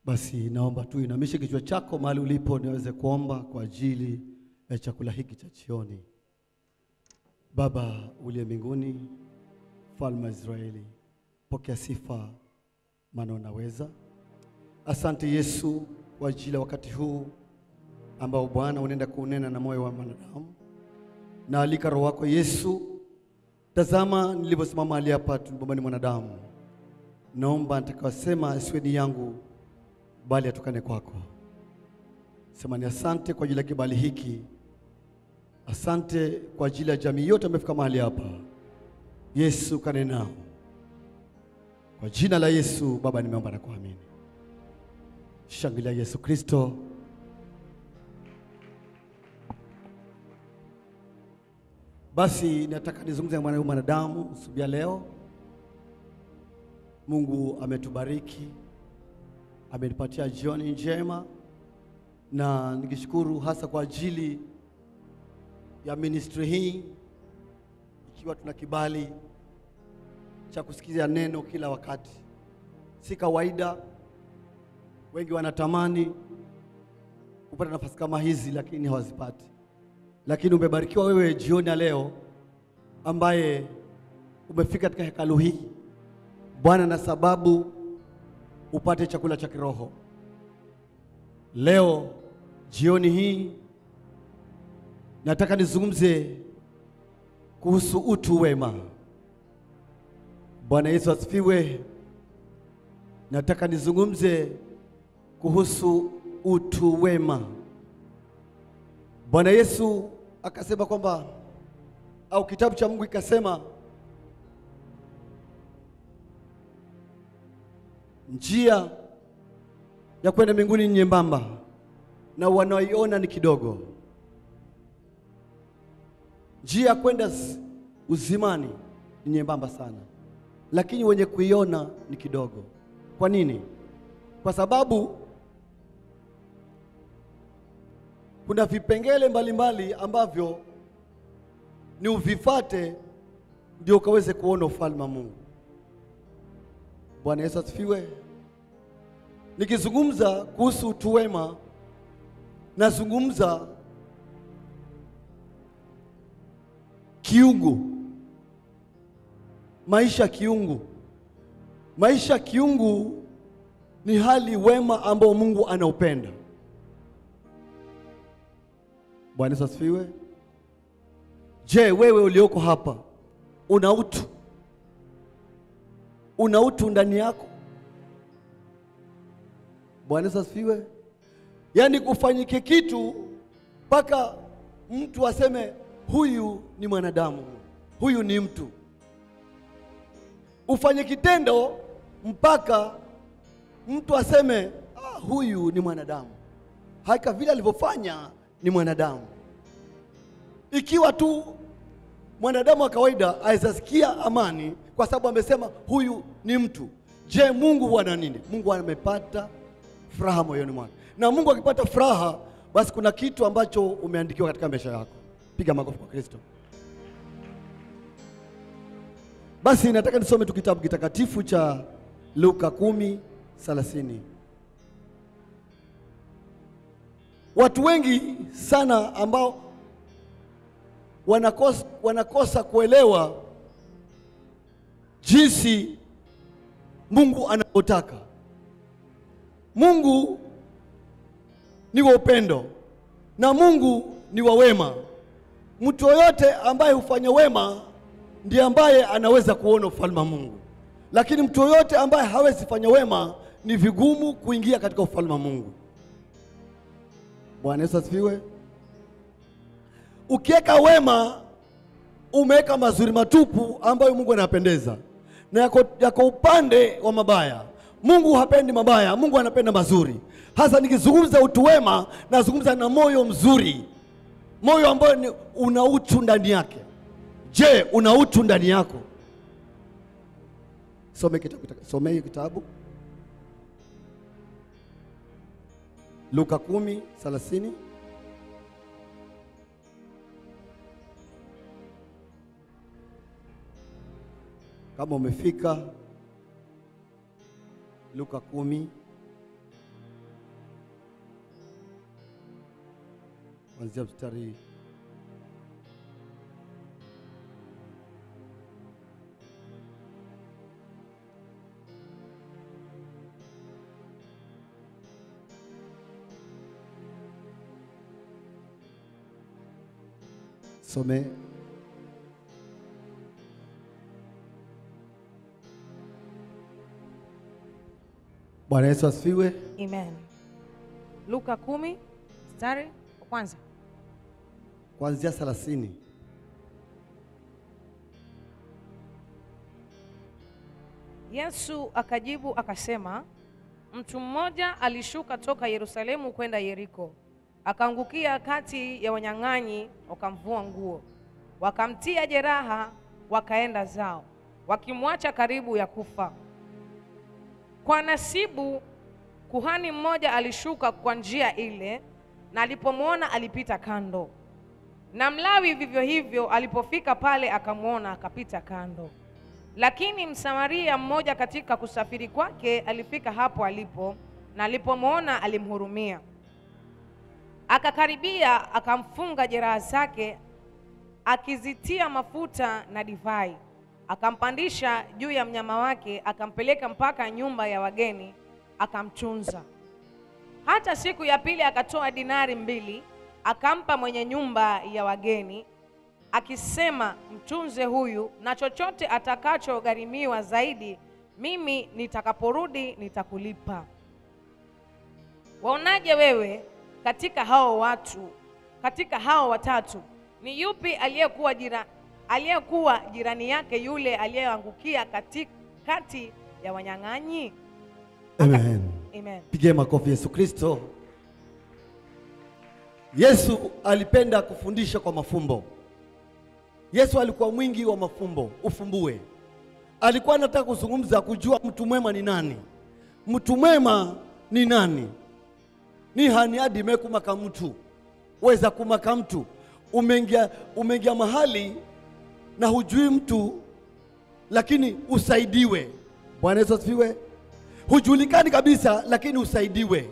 Basi naomba tu inamishe kichwa chako mahali ulipo, niweze kuomba kwa ajili ya chakula hiki cha jioni. Baba uliye mbinguni, mfalme wa Israeli, pokea sifa, maana unaweza. Asante Yesu kwa ajili ya wakati huu ambao Bwana unaenda kunena na moyo wa mwanadamu. Naalika Roho wako Yesu. Tazama nilivyosimama mahali hapa, tulipomba ni mwanadamu. Naomba nitakayosema asiwe ni yangu, bali atokane kwako. Sema ni asante kwa ajili ya kibali hiki. Asante kwa ajili ya jamii yote amefika mahali hapa. Yesu kanena kwa jina la Yesu Baba, nimeomba na kuamini. Shangilia Yesu Kristo. Basi nataka nizungumze na mwana mwanadamu asubuhi ya leo. Mungu ametubariki, amenipatia jioni njema, na nikishukuru hasa kwa ajili ya ministry hii, ikiwa tuna kibali cha kusikiza neno kila wakati. Si kawaida, wengi wanatamani kupata nafasi kama hizi, lakini hawazipati. Lakini umebarikiwa wewe jioni ya leo ambaye umefika katika hekalu hii Bwana, na sababu upate chakula cha kiroho leo. Jioni hii nataka nizungumze kuhusu utu wema. Bwana Yesu asifiwe. Nataka nizungumze kuhusu utu wema. Bwana Yesu akasema kwamba au kitabu cha Mungu ikasema njia ya kwenda mbinguni ni nyembamba na wanaoiona ni kidogo. Njia ya kwenda uzimani ni nyembamba sana, lakini wenye kuiona ni kidogo. Kwa nini? Kwa sababu kuna vipengele mbalimbali ambavyo ni uvifate ndio ukaweze kuona ufalme wa Mungu. Bwana Yesu asifiwe. Nikizungumza kuhusu utu wema, nazungumza kiungu, maisha kiungu. Maisha kiungu ni hali wema ambao Mungu anaupenda. Bwana Yesu asifiwe. Je, wewe ulioko hapa una utu? Una utu ndani yako? Bwana Yesu asifiwe. Yaani kufanyike kitu mpaka mtu aseme huyu ni mwanadamu, huyu ni mtu. Ufanye kitendo mpaka mtu aseme ah, huyu ni mwanadamu, haka vile alivyofanya ni mwanadamu. Ikiwa tu mwanadamu wa kawaida aweza sikia amani kwa sababu amesema huyu ni mtu. Je, Mungu huwa na nini? Mungu amepata furaha moyoni mwake, na Mungu akipata furaha, basi kuna kitu ambacho umeandikiwa katika maisha yako. Piga makofi kwa Kristo. Basi nataka nisome tu kitabu kitakatifu cha Luka kumi thelathini. Watu wengi sana ambao wanakosa, wanakosa kuelewa jinsi Mungu anavyotaka. Mungu ni wa upendo na Mungu ni wa wema. Mtu yoyote ambaye hufanya wema ndiye ambaye anaweza kuona ufalme wa Mungu, lakini mtu yoyote ambaye hawezi fanya wema ni vigumu kuingia katika ufalme wa Mungu. Bwana Yesu asifiwe. Ukiweka wema, umeweka mazuri matupu ambayo Mungu anapendeza, na yako, yako upande wa mabaya. Mungu hapendi mabaya, Mungu anapenda mazuri. Hasa nikizungumza utu wema, nazungumza na moyo mzuri, moyo ambao ni una utu ndani yake. Je, una utu ndani yako? Some kitabu, some kitabu Luka kumi thelathini. Kama umefika Luka kumi kuanzia mstari some Bwana Yesu asifiwe. Amen. Luka kumi mstari wa kwanza. kuanzia 30. Yesu akajibu akasema, mtu mmoja alishuka toka Yerusalemu kwenda Yeriko, akaangukia kati ya wanyang'anyi, wakamvua nguo, wakamtia jeraha, wakaenda zao, wakimwacha karibu ya kufa. Kwa nasibu kuhani mmoja alishuka kwa njia ile, na alipomwona alipita kando. Na Mlawi vivyo hivyo, alipofika pale akamwona, akapita kando. Lakini Msamaria mmoja katika kusafiri kwake alifika hapo alipo, na alipomwona alimhurumia. Akakaribia, akamfunga jeraha zake, akizitia mafuta na divai, akampandisha juu ya mnyama wake, akampeleka mpaka nyumba ya wageni, akamtunza. Hata siku ya pili akatoa dinari mbili, akampa mwenye nyumba ya wageni, akisema, mtunze huyu, na chochote atakachogharimiwa zaidi, mimi nitakaporudi nitakulipa. Waonaje wewe katika hao watu, katika hao watatu, ni yupi aliyekuwa jira, aliyekuwa jirani yake yule aliyeangukia katikati ya wanyang'anyi? Amen. Amen. Pigie makofi Yesu Kristo. Yesu alipenda kufundisha kwa mafumbo. Yesu alikuwa mwingi wa mafumbo, ufumbue. Alikuwa anataka kuzungumza kujua mtu mwema ni nani. Mtu mwema ni nani? ni hani hadi mekumaka mtu weza kumaka mtu umeingia umeingia mahali na hujui mtu lakini usaidiwe. Bwana Yesu asifiwe. Hujulikani kabisa lakini usaidiwe.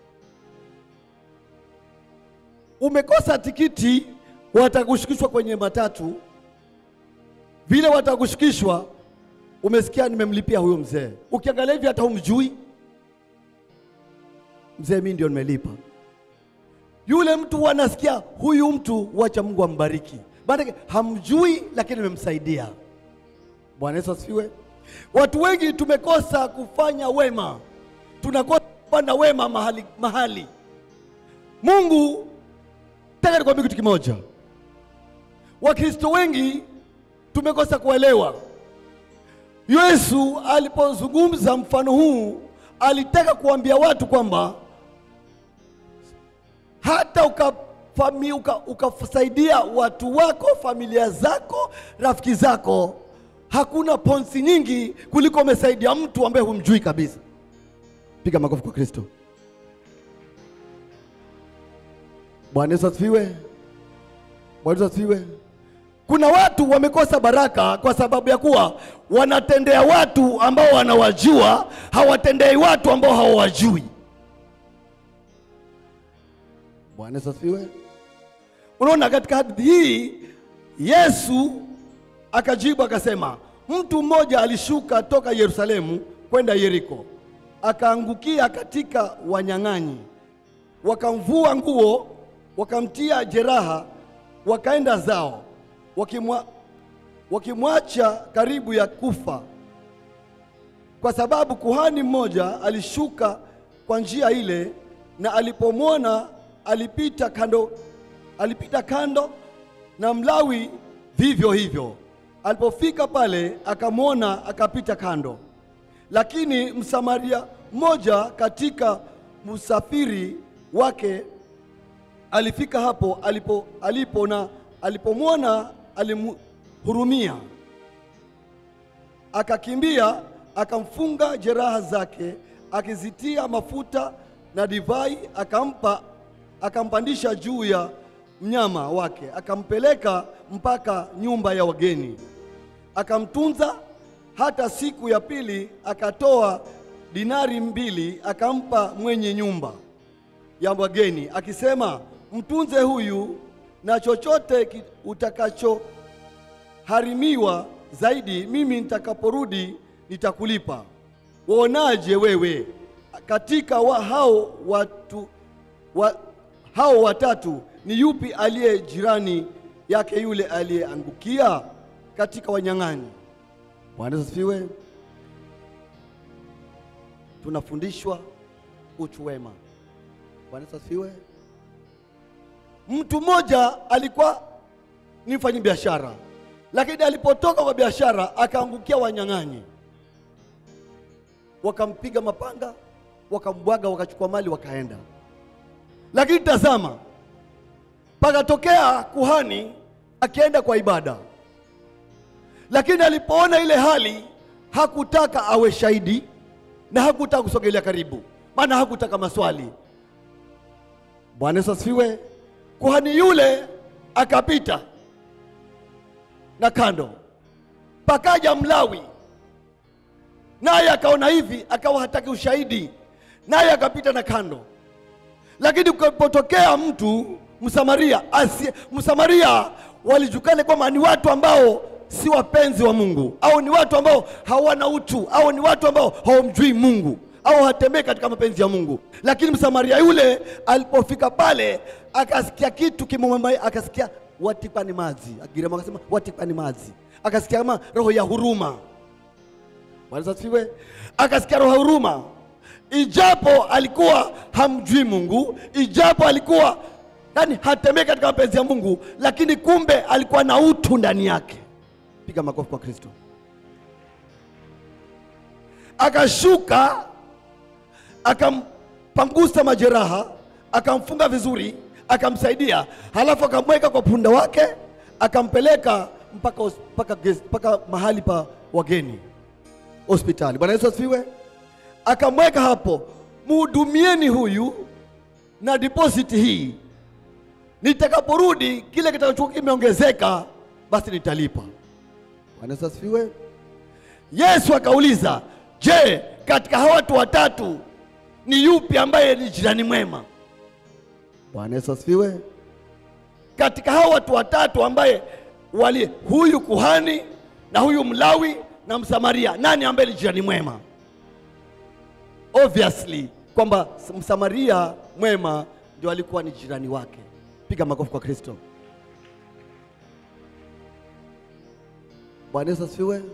Umekosa tikiti, watakushukishwa kwenye matatu, vile watakushukishwa, umesikia nimemlipia huyo mzee. Ukiangalia hivi hata humjui mzee, mimi ndio nimelipa. Yule mtu wanasikia huyu mtu, wacha Mungu ambariki, maana hamjui, lakini nimemsaidia. Bwana Yesu asifiwe. Watu wengi tumekosa kufanya wema, tunakosa kufanya wema mahali mahali. Mungu, nataka nikwambie kitu kimoja, Wakristo wengi tumekosa kuelewa. Yesu alipozungumza mfano huu alitaka kuambia watu kwamba hata ukafami, uka, ukasaidia watu wako, familia zako, rafiki zako, hakuna ponsi nyingi kuliko umesaidia mtu ambaye humjui kabisa. Piga makofi kwa Kristo. Bwana Yesu asifiwe. Bwana Yesu asifiwe. Kuna watu wamekosa baraka kwa sababu ya kuwa wanatendea watu ambao wanawajua, hawatendei watu ambao hawawajui. Bwana Yesu asifiwe. Unaona, katika hadithi hii Yesu akajibu akasema, mtu mmoja alishuka toka Yerusalemu kwenda Yeriko, akaangukia katika wanyang'anyi, wakamvua nguo, wakamtia jeraha, wakaenda zao wakimwa, wakimwacha karibu ya kufa, kwa sababu kuhani mmoja alishuka kwa njia ile, na alipomwona alipita kando, alipita kando, na Mlawi vivyo hivyo. Alipofika pale akamwona, akapita kando. Lakini Msamaria mmoja katika msafiri wake alifika hapo alipo, alipo na alipomwona alimhurumia, akakimbia akamfunga jeraha zake, akizitia mafuta na divai, akampa akampandisha juu ya mnyama wake, akampeleka mpaka nyumba ya wageni, akamtunza. Hata siku ya pili akatoa dinari mbili, akampa mwenye nyumba ya wageni, akisema, mtunze huyu, na chochote ki- utakachoharimiwa zaidi, mimi nitakaporudi nitakulipa. Waonaje wewe katika wa hao watu wa, hao watatu ni yupi aliye jirani yake yule aliyeangukia katika wanyang'anyi? Bwana Yesu asifiwe. Tunafundishwa utu wema. Bwana Yesu asifiwe. Mtu mmoja alikuwa ni mfanyi biashara, lakini alipotoka kwa biashara akaangukia wanyang'anyi, wakampiga mapanga, wakambwaga, wakachukua mali, wakaenda. Lakini tazama, pakatokea kuhani akienda kwa ibada, lakini alipoona ile hali hakutaka awe shahidi na hakutaka kusogelea karibu, maana hakutaka maswali. Bwana Yesu asifiwe. Kuhani yule akapita na kando, pakaja Mlawi naye akaona hivi, akawa hataki ushahidi, naye akapita na kando. Lakini kulipotokea mtu Msamaria asi, Msamaria walijulikana kwamba ni watu ambao si wapenzi wa Mungu, au ni watu ambao hawana utu, au ni watu ambao hawamjui Mungu au hatembei katika mapenzi ya Mungu. Lakini Msamaria yule alipofika pale akasikia kitu kimemwambia, akasikia watikani mazi, Agirama akasema watikani mazi, akasikia kama roho ya huruma. Bwana Yesu asifiwe. Akasikia roho ya huruma, ijapo alikuwa hamjui Mungu, ijapo alikuwa yani hatembei katika mapenzi ya Mungu, lakini kumbe alikuwa na utu ndani yake. Piga makofi kwa Kristo. Akashuka akampangusa majeraha, akamfunga vizuri, akamsaidia, halafu akamweka kwa punda wake, akampeleka mpaka, hos- mpaka, ges- mpaka mahali pa wageni hospitali. Bwana Yesu asifiwe. Akamweka hapo, mhudumieni huyu na deposit hii, nitakaporudi kile kitakachokuwa kimeongezeka, basi nitalipa. Bwana Yesu asifiwe. Yesu akauliza, je, katika hawa watu watatu ni yupi ambaye ni jirani mwema? Bwana Yesu asifiwe. Katika hawa watu watatu ambaye wali huyu kuhani na huyu Mlawi na Msamaria, nani ambaye ni jirani mwema? Obviously kwamba Msamaria mwema ndio alikuwa ni jirani wake. Piga makofi kwa Kristo. Bwana Yesu asifiwe.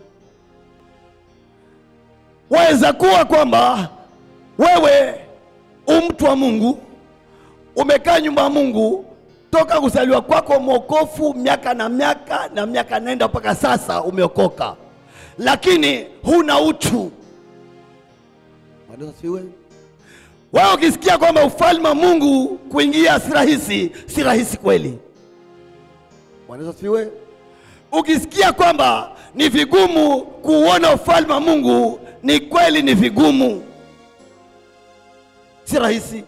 Waweza kuwa kwamba wewe umtu wa Mungu, umekaa nyumba ya Mungu toka kuzaliwa kwako, mwokofu miaka na miaka na miaka naenda mpaka sasa umeokoka, lakini huna utu. Bwana Yesu asifiwe. Wewe ukisikia kwamba ufalme wa Mungu kuingia si rahisi, si rahisi kweli. Bwana Yesu asifiwe. Ukisikia kwamba ni vigumu kuuona ufalme wa Mungu, ni kweli, ni vigumu, si rahisi,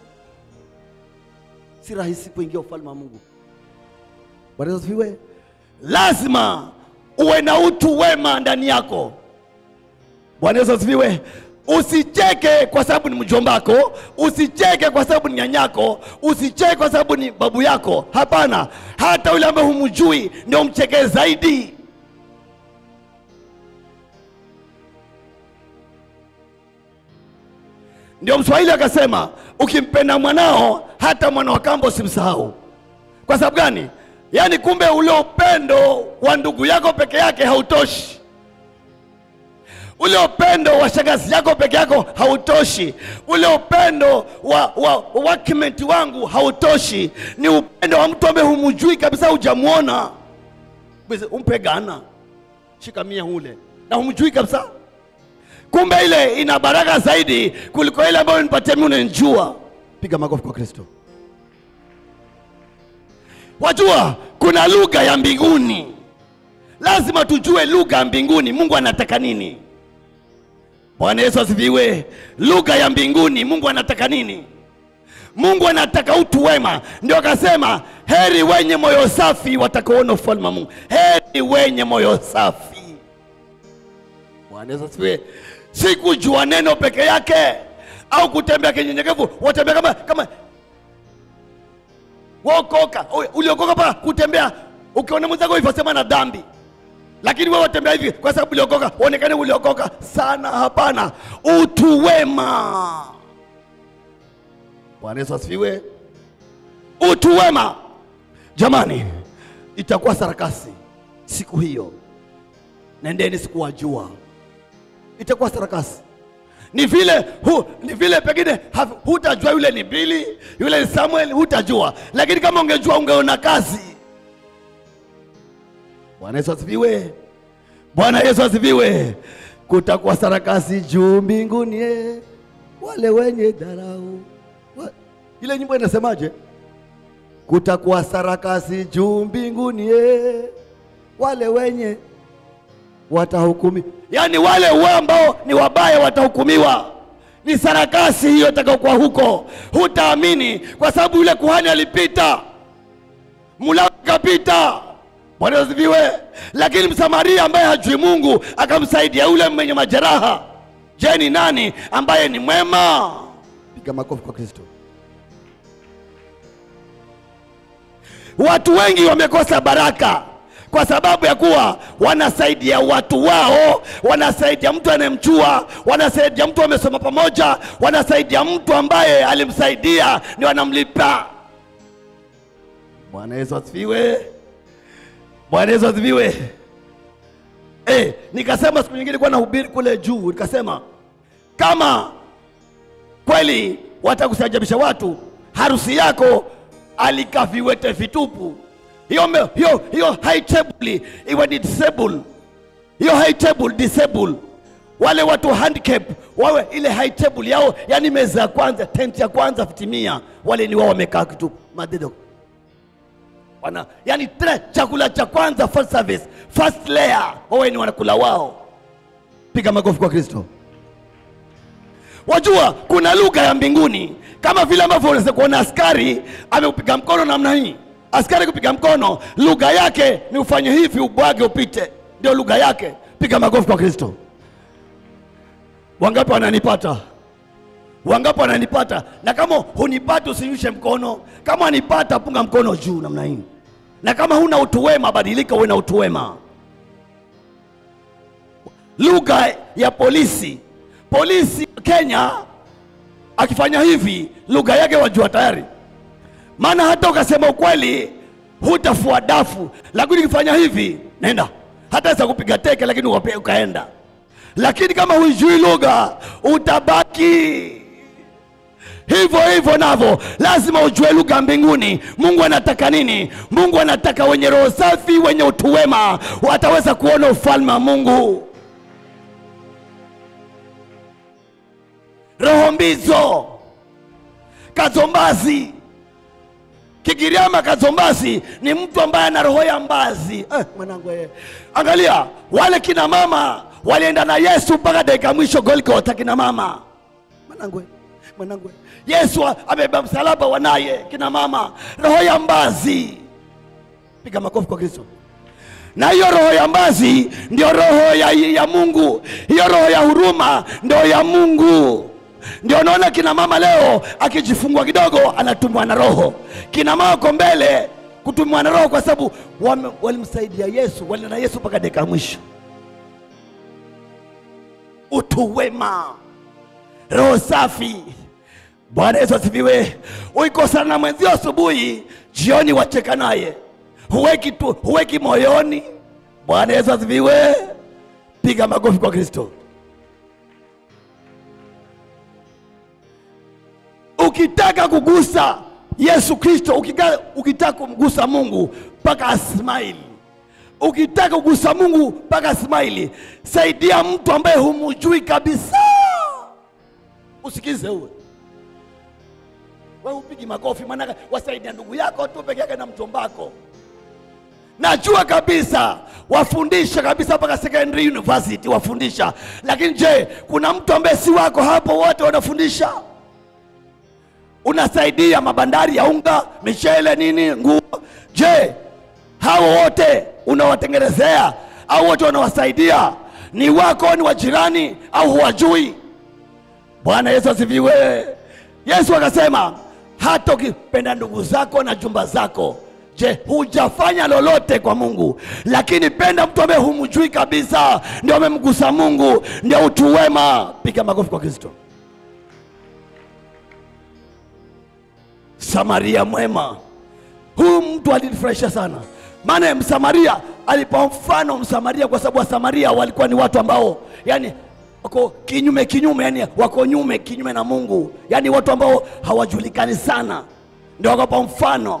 si rahisi kuingia ufalme wa Mungu. Bwana Yesu asifiwe. Lazima uwe na utu wema ndani yako. Bwana Yesu asifiwe. Usicheke kwa sababu ni mjombako, usicheke kwa sababu ni nyanyako, usicheke kwa sababu ni babu yako. Hapana, hata yule ambaye humjui ndio mchekee zaidi. Ndio Mswahili akasema, ukimpenda mwanao hata mwana wa kambo usimsahau. Kwa sababu gani? Yaani kumbe ule upendo wa ndugu yako peke yake hautoshi ule upendo wa shangazi yako peke yako hautoshi. Ule upendo wa, wa, wa wakimenti wangu hautoshi. Ni upendo wa mtu ambaye humjui kabisa, hujamwona. Basi Umpe gana shika mia ule na humjui kabisa, kumbe ile ina baraka zaidi kuliko ile ambayo nipatia mimi unanijua. Piga makofi kwa Kristo. Wajua kuna lugha ya mbinguni, lazima tujue lugha ya mbinguni. Mungu anataka nini? Bwana Yesu asifiwe. Lugha ya mbinguni, Mungu anataka nini? Mungu anataka utu wema, ndio akasema heri wenye moyo safi watakaoona ufalme wa Mungu. Heri wenye moyo safi. Bwana Yesu asifiwe. Si kujua neno peke yake au kutembea kinyenyekevu, watembea kama kama wokoka Ui, uliokoka pa kutembea ukiona mwenzako hivyo sema na dhambi lakini wewe watembea hivi kwa sababu uliokoka uonekane uliokoka sana hapana utu wema bwana yesu asifiwe utu wema jamani itakuwa sarakasi siku hiyo nendeni sikuwajua itakuwa sarakasi ni vile hu, ni vile pengine ha- hutajua yule ni bili yule ni samuel hutajua lakini kama ungejua ungeona kazi bwana yesu asifiwe bwana yesu asifiwe kutakuwa sarakasi juu mbinguni eh, wale wenye dharau Wa- ile nyimbo inasemaje kutakuwa sarakasi juu mbinguni eh, wale wenye watahukumi yaani wale wa ambao ni wabaya watahukumiwa ni sarakasi hiyo itakaokuwa huko hutaamini kwa sababu yule kuhani alipita mulawi akapita bwana Yesu asifiwe lakini msamaria ambaye hajui mungu akamsaidia yule mwenye majeraha je ni nani ambaye ni mwema piga makofi kwa kristo watu wengi wamekosa baraka kwa sababu ya kuwa wanasaidia watu wao wanasaidia mtu anayemjua wanasaidia mtu amesoma pamoja wanasaidia mtu ambaye alimsaidia ni wanamlipa bwana yesu asifiwe bwana yesu asifiwe eh, nikasema siku nyingine kuwa nahubiri kule juu nikasema kama kweli watakusajabisha watu harusi yako alikaa viwete vitupu hiyo me- hiyo hiyo high table iwe ni disable hiyo high table disable wale watu handicap wawe ile high table yao yani meza ya kwanza tent ya kwanza fitimia wale ni wao wamekaa kitupu madedo wana yani tre, chakula cha kwanza first service first layer wawe ni wanakula wao piga makofi kwa kristo wajua kuna lugha ya mbinguni kama vile ambavyo unaweza kuona askari ameupiga mkono namna hii askari kupiga mkono lugha yake ni ufanye hivi ubwage upite ndio lugha yake piga makofi kwa kristo wangapi wananipata wangapi wananipata na kama hunipati usinyushe mkono kama wanipata punga mkono juu namna hii na kama huna utu wema badilika uwe na utu wema lugha ya polisi polisi kenya akifanya hivi lugha yake wajua tayari maana hata ukasema ukweli hutafua dafu lakini ukifanya hivi nenda hata za kupiga teke lakini ukape- ukaenda lakini kama huijui lugha utabaki hivyo hivyo navyo lazima ujue lugha ya mbinguni mungu anataka nini mungu anataka wenye roho safi wenye utu wema wataweza kuona ufalme wa mungu roho mbizo kazombazi kigiriama kazombazi ni mtu ambaye ana roho ya mbazi eh, mwanangu eh. angalia wale kina mama walienda na yesu mpaka dakika mwisho golgota kina mama mwanangu eh, mwanangu eh. yesu a- amebeba msalaba wanaye kina mama roho ya mbazi piga makofi kwa kristo na hiyo roho ya mbazi ndio roho ya, ya mungu hiyo roho ya huruma ndio ya mungu ndio naona kina mama leo akijifungua kidogo anatumwa na roho kina mama ko mbele kutumwa na roho kwa sababu wame- walimsaidia yesu walienda na yesu mpaka dakika ya mwisho utu wema roho safi bwana yesu asifiwe uikosana na mwenzio asubuhi jioni wacheka naye huweki, tu, huweki moyoni bwana yesu asifiwe piga makofi kwa kristo ukitaka kugusa yesu kristo ukika- ukitaka kumgusa mungu mpaka asmaili ukitaka kugusa mungu mpaka asmaili saidia mtu ambaye humujui kabisa usikize uwe we upigi makofi maanake wasaidia ndugu yako tu peke yake na mtombako najua kabisa wafundisha kabisa mpaka secondary university wafundisha lakini je kuna mtu ambaye si wako hapo wote wanafundisha unasaidia mabandari ya unga michele nini nguo je hao wote unawatengenezea au wote unawasaidia ni wako ni wa jirani au huwajui bwana yesu asifiwe yesu akasema hata ukipenda ndugu zako na jumba zako je hujafanya lolote kwa mungu lakini penda mtu ambaye humjui kabisa ndio amemgusa mungu ndio utu wema piga makofi kwa kristo samaria mwema huyu mtu alinifurahisha sana maana msamaria alipa mfano msamaria kwa sababu wasamaria walikuwa ni watu ambao yani wako kinyume kinyume yani wako nyume kinyume na mungu yani watu ambao hawajulikani sana ndio wakapa mfano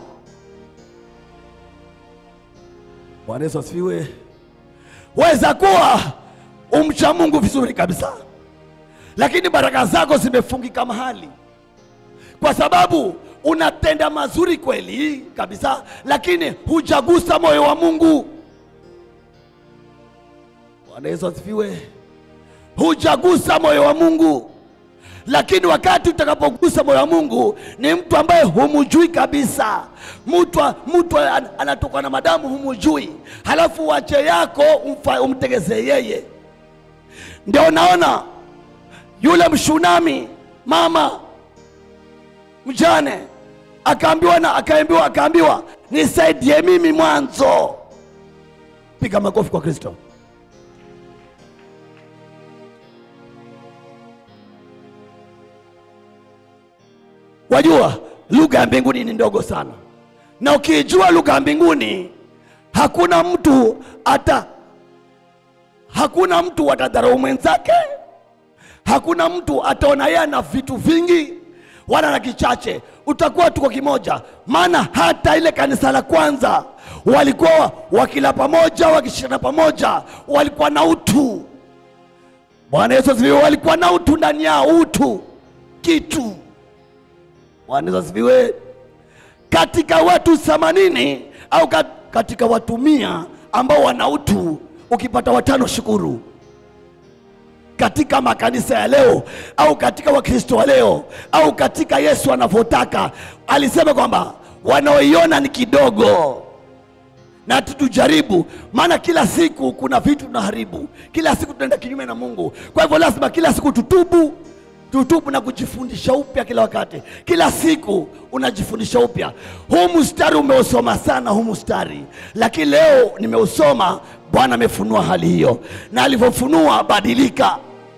bwana yesu asifiwe weza kuwa umcha mungu vizuri kabisa lakini baraka zako zimefungika mahali kwa sababu unatenda mazuri kweli kabisa lakini hujagusa moyo wa mungu bwana yesu asifiwe hujagusa moyo wa mungu lakini wakati utakapogusa moyo wa mungu ni mtu ambaye humujui kabisa mtu mtu an- anatoka na madamu humujui halafu wache yako umfa- umtegezee yeye ndio naona yule mshunami mama mjane akaambiwa na akaambiwa akaambiwa nisaidie mimi mwanzo piga makofi kwa kristo wajua lugha ya mbinguni ni ndogo sana na ukiijua lugha ya mbinguni hakuna mtu ata hakuna mtu atadharau mwenzake hakuna mtu ataona yeye ana vitu vingi wala na kichache utakuwa tuko kimoja maana hata ile kanisa la kwanza walikuwa wakila pamoja wakishikana pamoja walikuwa na utu bwana yesu asifiwe walikuwa na utu ndani yao utu kitu bwana yesu asifiwe katika watu themanini au kat- katika watu mia ambao wana utu ukipata watano shukuru katika makanisa ya leo au katika wakristo wa leo au katika yesu anavyotaka alisema kwamba wanaoiona ni kidogo na tutujaribu maana kila siku kuna vitu tunaharibu kila siku tunaenda kinyume na mungu kwa hivyo lazima kila siku tutubu tutubu na kujifundisha upya kila wakati kila siku unajifundisha upya huu mstari umeusoma sana huu mstari lakini leo nimeusoma bwana amefunua hali hiyo na alivyofunua badilika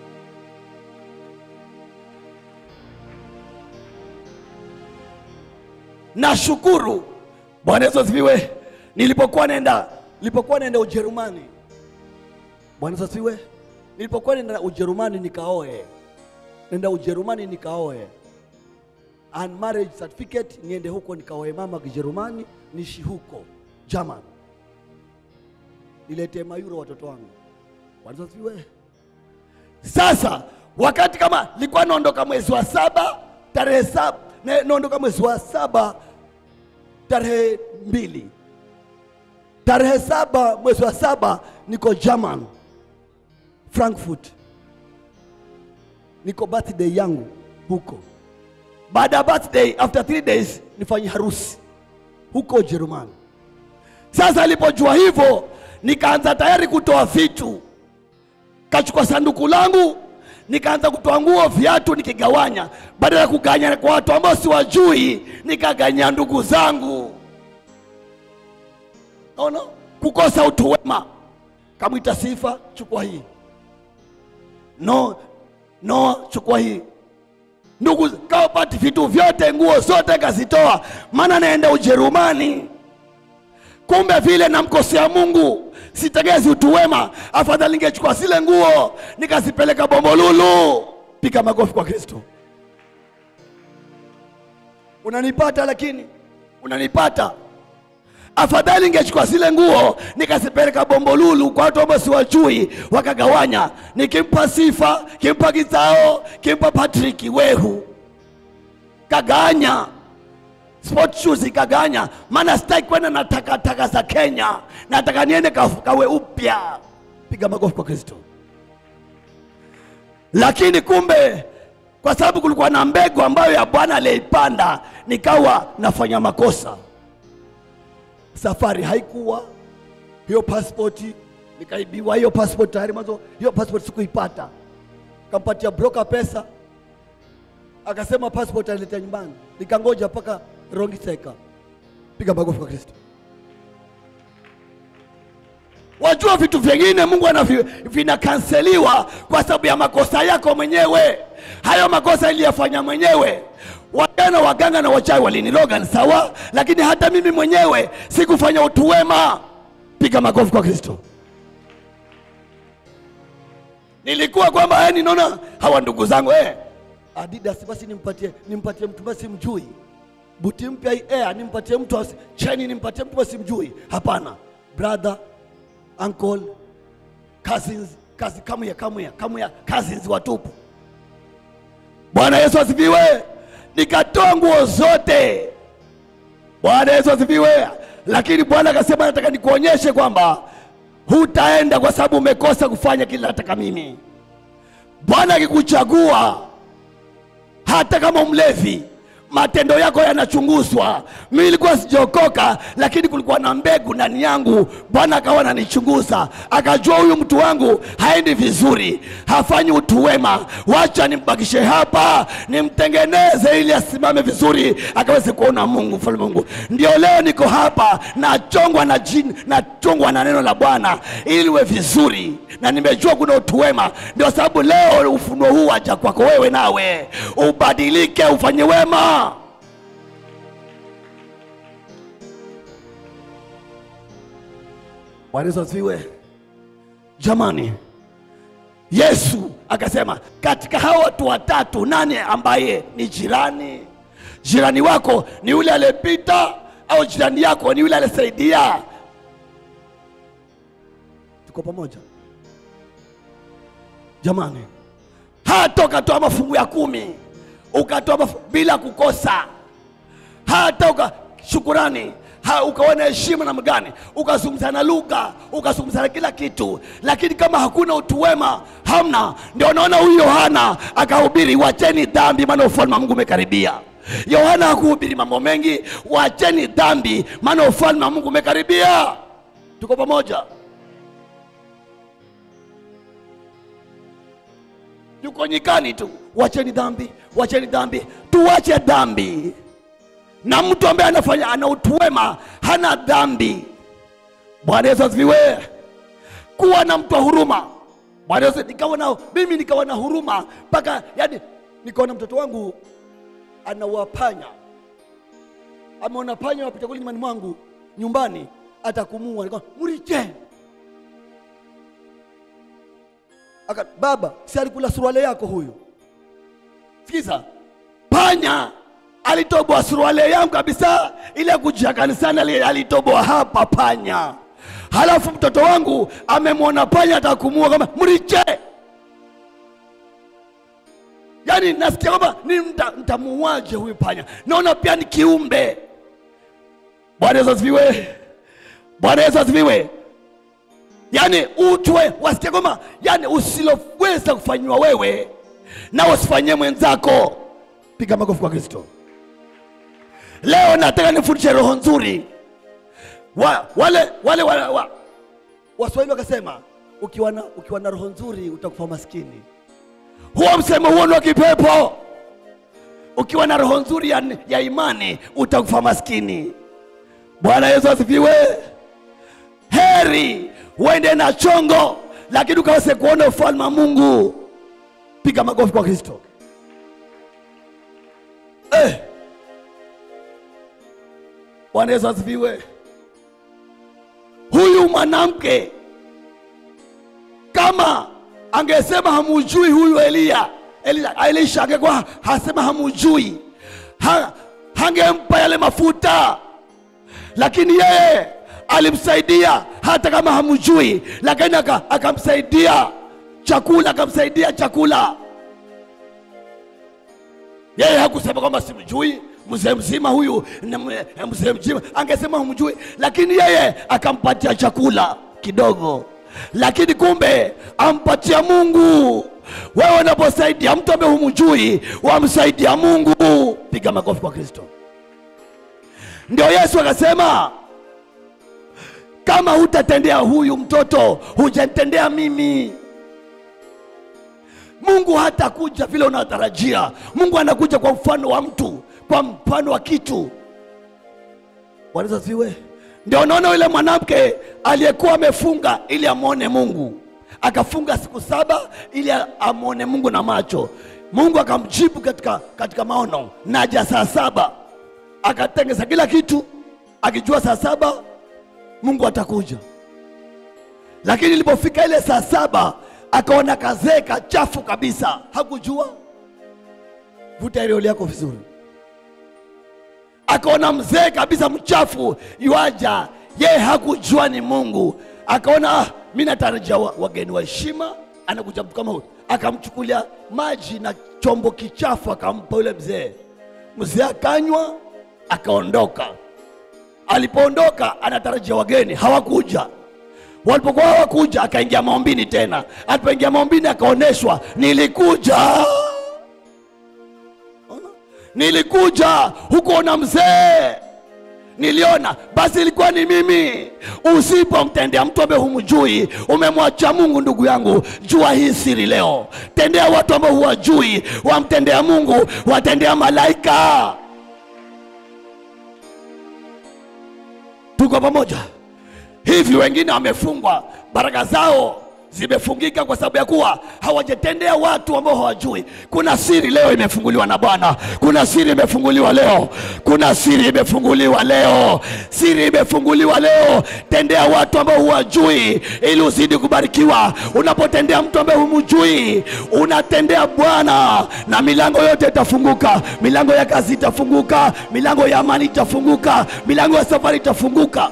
nashukuru bwana yesu asifiwe nilipokuwa naenda nilipokuwa naenda ujerumani bwana yesu asifiwe nilipokuwa naenda ujerumani nikaoe nenda ujerumani nikaoe and marriage certificate niende huko nikaoe mama kijerumani nishi huko german niletee mayuro watoto wangu Bwana Yesu asifiwe sasa wakati kama nilikuwa naondoka mwezi wa saba tarehe saba na- naondoka mwezi wa saba tarehe mbili tarehe saba mwezi wa saba niko german frankfurt niko birthday yangu huko baada ya birthday after three days nifanye harusi huko ujerumani sasa alipojua hivyo nikaanza tayari kutoa vitu kachukua sanduku langu nikaanza kutoa nguo viatu nikigawanya badala ya kuganya kwa watu ambao siwajui nikaganya ndugu zangu naona kukosa utu wema kamwita sifa chukua hii no no chukua hii ndugu kawapati vitu vyote nguo zote kazitoa maana naenda ujerumani kumbe vile namkosea mungu sitegezi utu wema afadhali ningechukua zile nguo nikazipeleka bombolulu piga makofi kwa kristo unanipata lakini unanipata afadhali ningechukua zile nguo nikazipeleka bombolulu kwa watu ambao siwajui wakagawanya nikimpa sifa kimpa kizao kimpa patriki wehu kaganya sport shoes ikaganya maana sitaki kwenda na takataka za kenya nataka niende ka- kawe upya piga makofi kwa kristo lakini kumbe kwa sababu kulikuwa na mbegu ambayo ya bwana aliyeipanda nikawa nafanya makosa safari haikuwa hiyo pasipoti nikaibiwa hiyo passport tayari mwanzo hiyo passport sikuipata kampatia broker pesa akasema passport aliletea nyumbani, nikangoja mpaka Rongiseka. Piga makofi kwa Kristo. Wajua vitu vingine Mungu anavi, vinakanseliwa kwa sababu ya makosa yako mwenyewe. Hayo makosa iliyafanya mwenyewe. Waganga, waganga na wachawi waliniroga ni sawa, lakini hata mimi mwenyewe sikufanya utu wema. Piga makofi kwa Kristo. Nilikuwa kwamba yani, naona hawa ndugu zangu eh, Adidas basi nimpatie nimpatie mtu basi mjui. Buti mpya hii air nimpatie mtu asi, cheni nimpatie mtu basi mjui. Hapana. Brother, uncle, cousins, kazi kamuya kamuya kamuya cousins watupu. Bwana Yesu asifiwe. Nikatoa nguo zote. Bwana Yesu asifiwe. Lakini Bwana akasema, nataka nikuonyeshe kwamba hutaenda kwa sababu umekosa kufanya kile nataka mimi. Bwana akikuchagua, hata kama mlevi, matendo yako yanachunguzwa. Mimi nilikuwa sijaokoka, lakini kulikuwa na mbegu ndani yangu. Bwana akawa ananichunguza, akajua huyu mtu wangu haendi vizuri, hafanyi utu wema, wacha nimbakishe hapa, nimtengeneze ili asimame vizuri, akaweze kuona Mungu, mfalme Mungu. Ndio leo niko hapa, nachongwa na jini, nachongwa na neno la Bwana ili uwe vizuri, na nimejua kuna utu wema. Ndio sababu leo ufunuo huu waja kwako wewe, nawe ubadilike, ufanye wema. Bwana Yesu asifiwe. Jamani, Yesu akasema katika hao watu watatu, nani ambaye ni jirani? Jirani wako ni yule aliyepita, au jirani yako ni yule aliyesaidia? Tuko pamoja. Jamani, hata ukatoa mafungu ya kumi ukatoa mafu, bila kukosa, hata uka shukurani ha, ukawa na heshima namna gani, ukazungumza na lugha, ukazungumza na kila kitu, lakini kama hakuna utu wema, hamna. Ndio naona huyu Yohana akahubiri, wacheni dhambi, maana ufalme wa Mungu umekaribia. Yohana hakuhubiri mambo mengi, wacheni dhambi, maana ufalme wa Mungu umekaribia. Tuko pamoja? yuko nyikani tu, wacheni dhambi, wacheni dhambi, tuwache dhambi. Na mtu ambaye anafanya ana utu wema hana dhambi. Bwana Yesu asifiwe. Kuwa na mtu wa huruma. Bwana Yesu, nikawa na mimi nikawa na huruma mpaka yani, Nikaona mtoto wangu anawapanya, ameona panya wapita kule nyumbani mwangu nyumbani, atakumua. Nikaona muriche aka baba, si alikula suruale yako huyu? sikiza, panya alitoboa suruali yangu kabisa, ile kujia kanisani ali- alitoboa hapa panya. Halafu mtoto wangu amemwona panya atakumua kama mriche. Yaani nasikia kwamba ni mta- nitamuuaje huyu panya, naona pia ni kiumbe. Bwana Yesu asifiwe. Bwana Yesu asifiwe. Yaani utwe wasikia kwamba yani usiloweza kufanyiwa wewe na usifanyie mwenzako. Piga makofi kwa Kristo. Leo nataka nifundishe roho nzuri wa, wale wale wa, wa, Waswahili wakasema ukiwa na, ukiwa na roho nzuri utakufa maskini. huo msemo huo ni wa kipepo. Ukiwa na roho nzuri ya, ya imani utakufa maskini. Bwana Yesu asifiwe. Heri uende na chongo, lakini ukaweze kuona ufalme wa Mungu. Piga makofi kwa Kristo. Eh. Bwana Yesu asifiwe. Huyu mwanamke kama angesema hamujui huyu Eliya, Elia, Elisha angekuwa hasema hamujui, ha, hangempa yale mafuta, lakini yeye alimsaidia hata kama hamujui, lakini aka- akamsaidia chakula, akamsaidia chakula. Yeye hakusema kwamba simjui mzee mzima huyu ni mwe- mzee mzima, angesema humjui, lakini yeye akampatia chakula kidogo, lakini kumbe ampatia Mungu. Wewe unaposaidia mtu ambaye humjui, wamsaidia Mungu. Piga makofi kwa Kristo. Ndio Yesu akasema kama hutatendea huyu mtoto hujanitendea mimi. Mungu hatakuja vile unatarajia. Mungu anakuja kwa mfano wa mtu, kwa mfano wa kitu. Bwana Yesu asifiwe. Ndio unaona yule mwanamke aliyekuwa amefunga ili amwone Mungu, akafunga siku saba ili amwone Mungu na macho. Mungu akamjibu katika, katika maono, naja saa saba. Akatengeza kila kitu akijua saa saba Mungu atakuja, lakini ilipofika ile saa saba akaona kazee kachafu kabisa, hakujua. Vuta ile yako vizuri akaona mzee kabisa mchafu yuaja, yeye hakujua ni Mungu. Akaona ah, mi natarajia wa- wageni wa heshima, anakuja mtu kama huyu. Akamchukulia maji na chombo kichafu akampa yule mzee. Mzee akanywa akaondoka. Alipoondoka anatarajia wageni, hawakuja. Walipokuwa hawakuja, akaingia maombini tena. Alipoingia maombini akaonyeshwa, nilikuja Ona? nilikuja huko na mzee niliona basi ilikuwa ni mimi usipomtendea mtu ambaye humjui umemwacha mungu ndugu yangu jua hii siri leo tendea watu ambao huwajui wamtendea mungu watendea malaika tuko pamoja hivi wengine wamefungwa baraka zao zimefungika kwa sababu ya kuwa hawajatendea watu ambao hawajui kuna siri leo imefunguliwa na bwana kuna siri imefunguliwa leo kuna siri imefunguliwa leo siri imefunguliwa leo tendea watu ambao huwajui ili uzidi kubarikiwa unapotendea mtu ambaye humjui unatendea bwana na milango yote itafunguka milango ya kazi itafunguka milango ya amani itafunguka milango ya safari itafunguka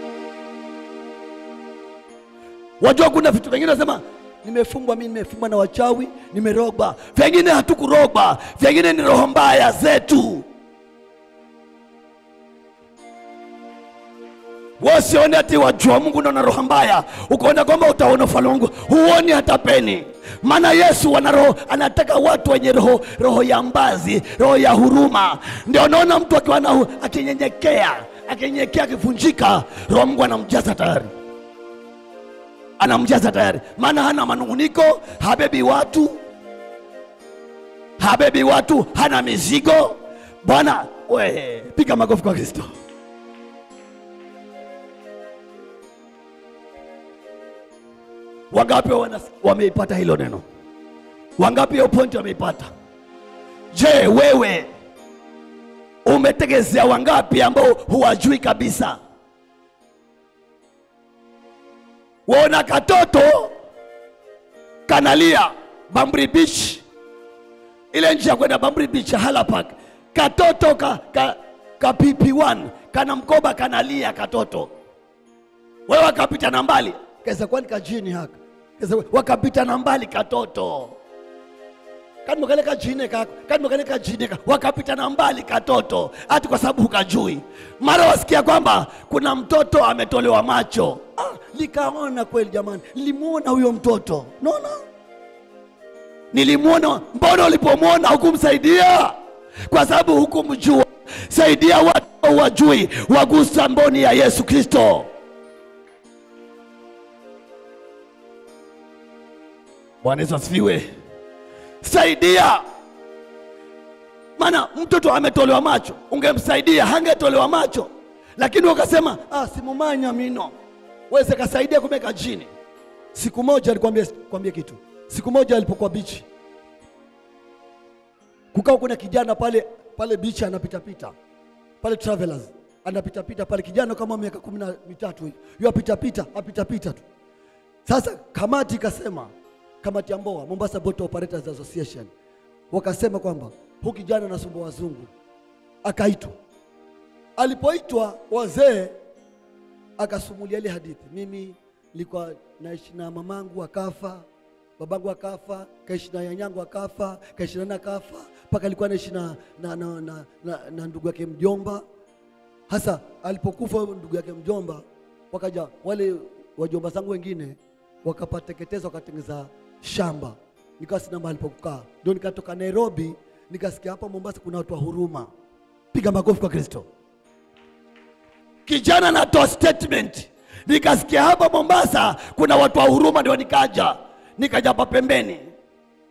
Wajua kuna vitu vingine nasema nimefungwa mimi, nimefungwa na wachawi, nimerogwa. Vingine hatukurogwa, vingine ni roho mbaya zetu. Wasione ati wajua Mungu ndio na roho mbaya, ukaona kwamba utaona ufalme wa Mungu, huoni hata peni. Maana Yesu ana roho, anataka watu wenye roho, roho ya mbazi, roho ya huruma. Ndio unaona mtu akiwa na hu- akinyenyekea, akinyenyekea, akivunjika, roho wa Mungu anamjaza tayari anamjaza tayari, maana hana manunguniko, habebi watu, habebi watu, hana mizigo. Bwana we, piga makofi kwa Kristo. Wangapi wanas- wameipata hilo neno? Wangapi hiyo pointi wameipata? Je, wewe umetegezea wangapi ambao huwajui kabisa? waona katoto kanalia Bamburi Beach, ile njia ya kwenda Bamburi Beach Hala Park, katoto ka, ka, ka PP1 kana mkoba kanalia katoto, wewe wakapita na mbali kesa kwani kajini haka kesa wakapita na mbali katoto kani mwakale kajine kako kani mwakale kajine kako wakapita na mbali katoto hati kwa sababu hukajui mara wasikia kwamba kuna mtoto ametolewa macho ah, likaona kweli jamani limuona huyo mtoto naona nilimwona mbona ulipomwona hukumsaidia kwa sababu hukumjua saidia watu wajui wagusa mboni ya yesu kristo bwana yesu asifiwe saidia maana mtoto ametolewa macho ungemsaidia hangetolewa macho lakini wakasema ah, simumanya mino weze kasaidia kumeka jini siku moja alikwambia kwambia kitu siku moja alipokuwa bichi kukawa kuna kijana pale pale bichi anapitapita pale travelers anapitapita pale kijana kama miaka kumi na mitatu hivi yu apitapita apitapita tu sasa kamati ikasema, kamati ya MBOA, Mombasa Boat Operators Association, wakasema kwamba huu kijana anasumbua wazungu. Akaitwa, alipoitwa wazee, akasumulia ile hadithi, mimi nilikuwa naishi na mamangu akafa, babangu akafa, kaishi na nyanyangu akafa, kaishi na nani akafa, mpaka alikuwa naishi na, na, na, na, na, na ndugu yake mjomba hasa alipokufa huyo ndugu yake mjomba, wakaja wale wajomba zangu wengine wakapateketeza, wakatengeza shamba, nikawa sina mahali pa kukaa. Ndio nikatoka Nairobi, nikasikia hapa Mombasa kuna watu wa huruma. Piga makofi kwa Kristo. Kijana anatoa statement, nikasikia hapa Mombasa kuna watu wa huruma, ndio nikaja nikaja hapa pembeni.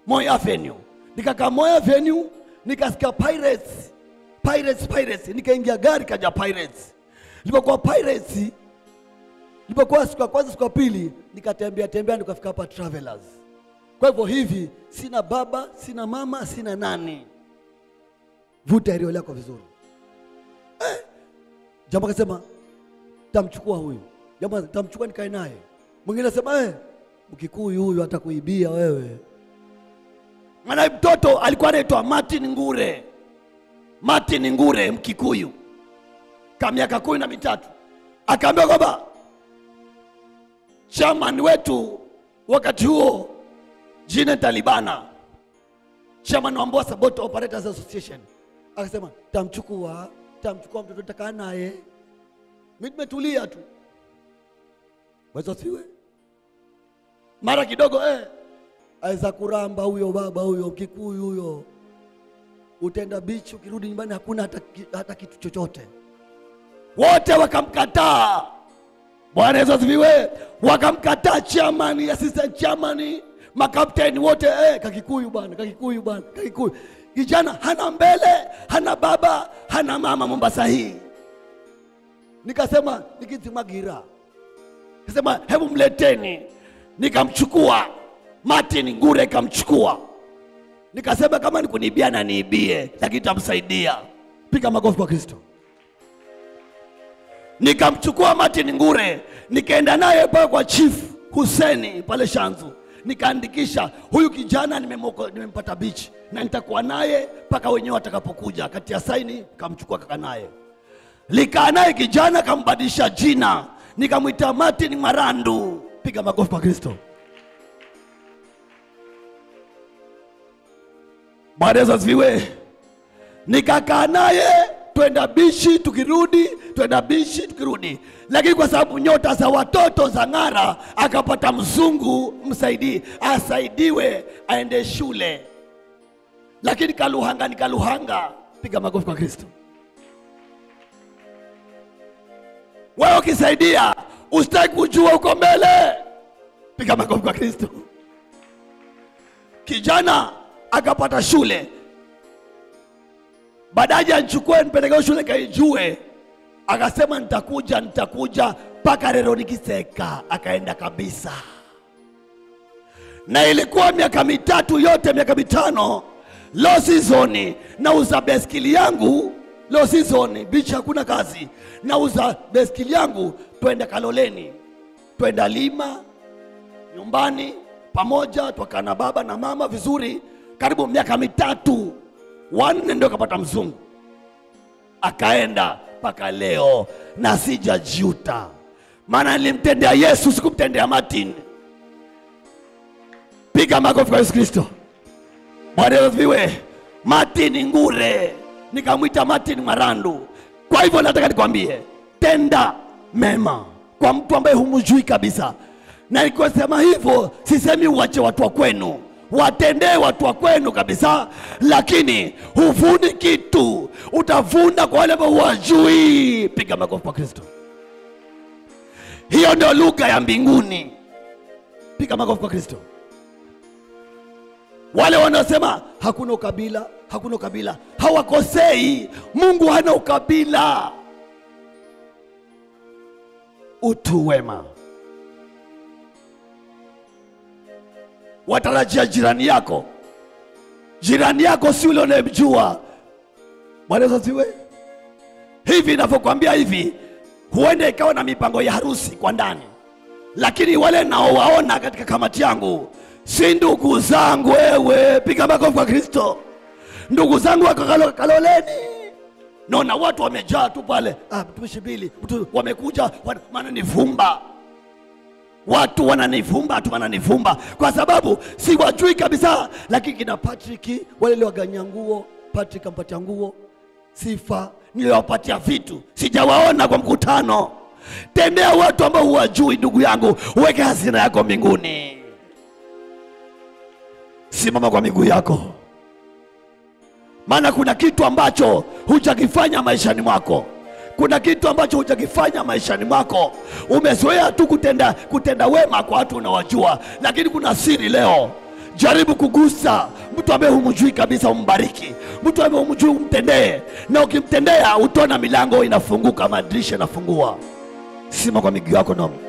Moi Avenue. Nikakaa Moi Avenue, nikasikia Pirates, Pirates, Pirates. Nikaingia gari kaja Pirates. Nilipokuwa Pirates, nilipokuwa siku ya kwanza, siku ya pili, nikatembea tembea, nikafika hapa Travelers. Kwa hivyo hivi, sina baba, sina mama, sina nani. Vuta hilo lako vizuri. Eh, jamaa akasema tamchukua huyu, jamaa tamchukua nikae naye. Mwingine asema eh, Mkikuyu huyu atakuibia wewe. Maana mtoto alikuwa anaitwa Martin Ngure, Martin Ngure Mkikuyu, ka miaka kumi na mitatu, akaambiwa kwamba chairman wetu wakati huo jina Talibana, chairman wa Mombasa Boat Operators Association, akasema tamchukua, tamchukua mtoto takaa naye. Mimi nimetulia tu, weza siwe mara kidogo eh, aweza kuramba huyo baba huyo Mkikuyu huyo, utaenda bichi, ukirudi nyumbani hakuna hata, ki- hata kitu chochote. Wote wakamkataa. Bwana Yesu asifiwe. Wakamkataa chairman, assistant chairman, makapteni wote eh, Kakikuyu bwana, Kakikuyu bwana, Kakikuyu. Kijana hana mbele, hana baba, hana mama Mombasa hii. Nikasema nikizimagira Nikasema hebu mleteni, nikamchukua Martin Ngure, ikamchukua nikasema kama ni kunibia na niibie, lakini tamsaidia. Piga makofi kwa Kristo. Nikamchukua Martin Ngure, nikaenda naye pale kwa Chief Huseni pale Shanzu, nikaandikisha huyu kijana nimemoko- nimempata bichi na nitakuwa naye mpaka wenyewe watakapokuja. Kati ya saini kamchukua kaka naye likaa naye kijana, kambadilisha jina, nikamwita Martin Marandu. Piga makofi kwa Kristo. Bwana Yesu asifiwe. Nikakaa naye twenda bishi, tukirudi twenda bishi, tukirudi, lakini kwa sababu nyota za watoto za ng'ara, akapata mzungu msaidii, asaidiwe aende shule, lakini kaluhanga ni kaluhanga. Piga makofi kwa Kristo. Wewe ukisaidia usitaki kujua uko mbele. Piga makofi kwa Kristo. Kijana akapata shule, baadaye anchukue nipeleke shule kaijue, akasema nitakuja, nitakuja mpaka leo nikiseka. Akaenda kabisa, na ilikuwa miaka mitatu yote, miaka mitano low season, nauza beskili yangu low season, bichi hakuna kazi, nauza beskili yangu, twenda Kaloleni, twenda Lima nyumbani pamoja, twakaa na baba na mama vizuri, karibu miaka mitatu, wanne ndio kapata mzungu, akaenda mpaka leo na sijajuta, maana nilimtendea Yesu, sikumtendea Martin. Piga makofi kwa Yesu Kristo. Bwana Yesu asifiwe. Martin Ngure nikamwita Martin Marandu. Kwa hivyo nataka nikwambie, tenda mema kwa mtu ambaye humjui kabisa, na nikisema hivyo sisemi uache watu wa kwenu, watendee watu wa kwenu kabisa, lakini huvuni kitu, utavuna kwa wale ambao huwajui. Piga makofi kwa Kristo. Hiyo ndio lugha ya mbinguni. Piga makofi kwa Kristo. Wale wanaosema hakuna ukabila, hakuna ukabila, hawakosei. Mungu hana ukabila, utu wema. Watarajia jirani yako, jirani yako si ule unayemjua. Bwana Yesu asifiwe. Hivi ninavyokuambia hivi, huenda ikawa na mipango ya harusi kwa ndani, lakini wale naowaona katika kamati yangu si ndugu zangu. Wewe piga makofi kwa Kristo. Ndugu zangu wako Kalo- Kaloleni, naona watu wamejaa tu pale, ah, mtumishi Bili, mtu wamekuja wana- wananivumba watu wananivumba tu wananivumba kwa sababu siwajui kabisa, lakini kina Patrick wale liwaganya nguo, Patrick ampatia nguo, sifa niliwapatia vitu, sijawaona kwa mkutano. Tendea watu ambao huwajui, ndugu yangu, uweke hazina yako mbinguni. Simama kwa miguu yako, maana kuna kitu ambacho hujakifanya maishani mwako. Kuna kitu ambacho hujakifanya maishani mwako. Umezoea tu kutenda, kutenda wema kwa watu unawajua, lakini kuna siri leo. jaribu kugusa mtu ambaye humjui kabisa, umbariki mtu ambaye humjui, umtendee, na ukimtendea utaona milango inafunguka, madirisha inafungua. Sima kwa miguu yako na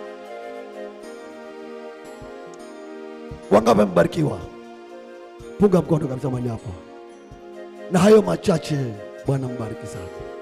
wangapi wamebarikiwa? Punga mkono kabisa mahali hapa, na hayo machache, Bwana mbariki sana.